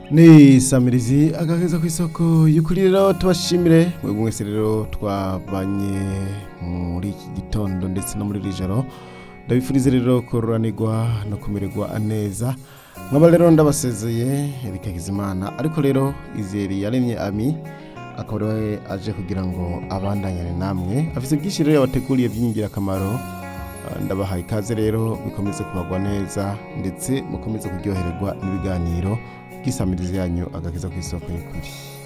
ni samirizi agaheza ku isoko y'ukuri rero tubashimire mwebwe mwese rero twabanye muri iki gitondo ndetse no muri iri joro ndabifurize rero kororanirwa no kumererwa neza nkaba rero ndabasezeye Eric Hakizimana ariko rero izeri yaremye ami akaba ariwe aje kugira ngo abandanyane namwe afite byinshi rero yabateguriye by'ingirakamaro Ah, ndabahaye ikaze rero bikomeze kubagwa neza ndetse mukomeze kuryohererwa n'ibiganiro by'isamirizi yanyu agakiza ku isoko y'ukuri